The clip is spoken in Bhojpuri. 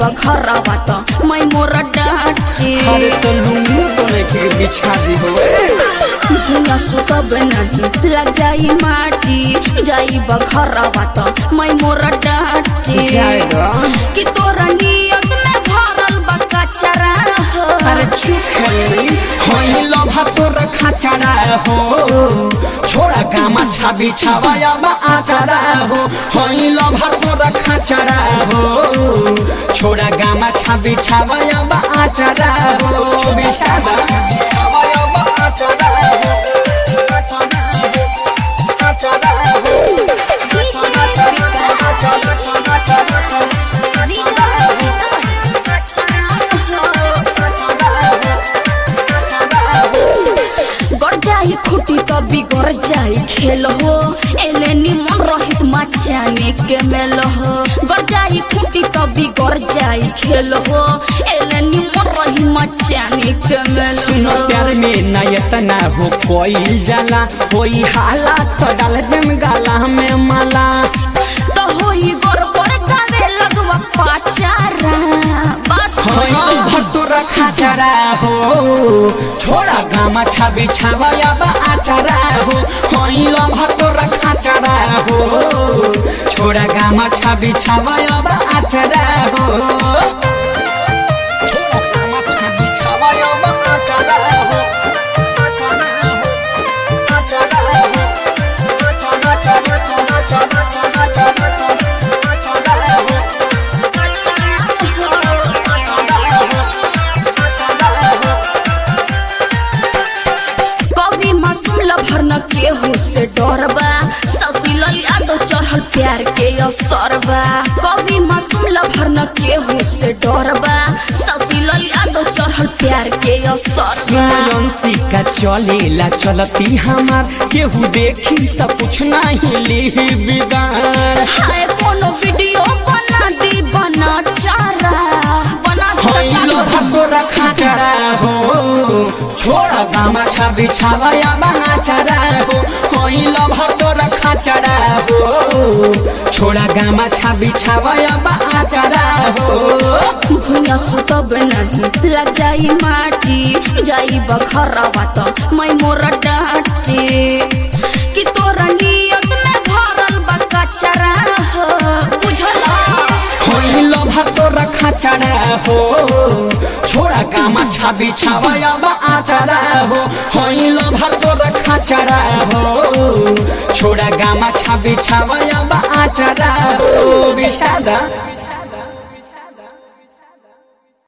बखरा त मैं मोर डाटे अरे तो लुंगू तो नहीं के बिछा दी हो भुइया सुतब नहीं लग जाई माटी जाई बखरा त मैं मोर डाटे जाएगा कि तोरा नियत में भरल बा कचरा हो अरे चुप है होई लभा तो रखा चढ़ा हो छोड़ा गामा छाबी छावाया बा आचरा हो होई लभा तो रखा चढ़ा हो छोड़ा गामा छाबी छावाया बा आचरा हो बिशादा छावाया बा आचरा हो आचरा हो आचरा हो गड़ जाई खुटी तो बिगड़ जाई खेल हो एले निमन रहित मचाने के मेल हो गड़ जाई खुटी तो बिगड़ जाई खेल हो एले निमन रही मचाने के मेल सुनो हो प्यार में नयत ना हो कोई जाला कोई हाला तो डाल देम गाला में माला तो होई गोर पर गावे लगवा पाचारा बात होई भट्टो रखा चरा हो छोड़ा गामा छाबी छावाया बा आचरा हो होई लो भट्टो रखा चरा हो छोड़ा गामा छाबी छावाया बा आचरा हो छोड़ा गामा छाबी छावाया बा आचरा हो आचरा हो आचरा हो आचरा आचरा आचरा आचरा आचरा आचरा हो कभी मासूम लभर न केहू से डरबा ससी ललिया तो चढ़ल प्यार के असरबा कभी मासूम लभर न केहू से डरबा ससी ललिया तो चढ़ल प्यार के असरबा रंसी का चलेला चलती हमार केहू देखी त कुछ नहीं ली बिगाड़ हाय कोनो वीडियो बना दी बना चारा बना होई लोहा को रखा चढ़ा हो छोड़ा गामा छाबी छावाया बना चढ़ा हो होई लोहा को रखा चढ़ा हो छोड़ा गामा छाबी छावाया बना चढ़ा हो भुइया सुतब नहीं लग जाई माटी जाई बखरा त मैं मोर डाटे कि तोरा नियत में भरल बा कचरा हो बुझला होई लोभा तो रखा चढ़ा हो छोड़ा गामा छाबी छावाया बा आचरा हो होई लोभा तो रखा चढ़ा हो छोड़ा गामा छाबी छावाया बा आचरा हो विषादा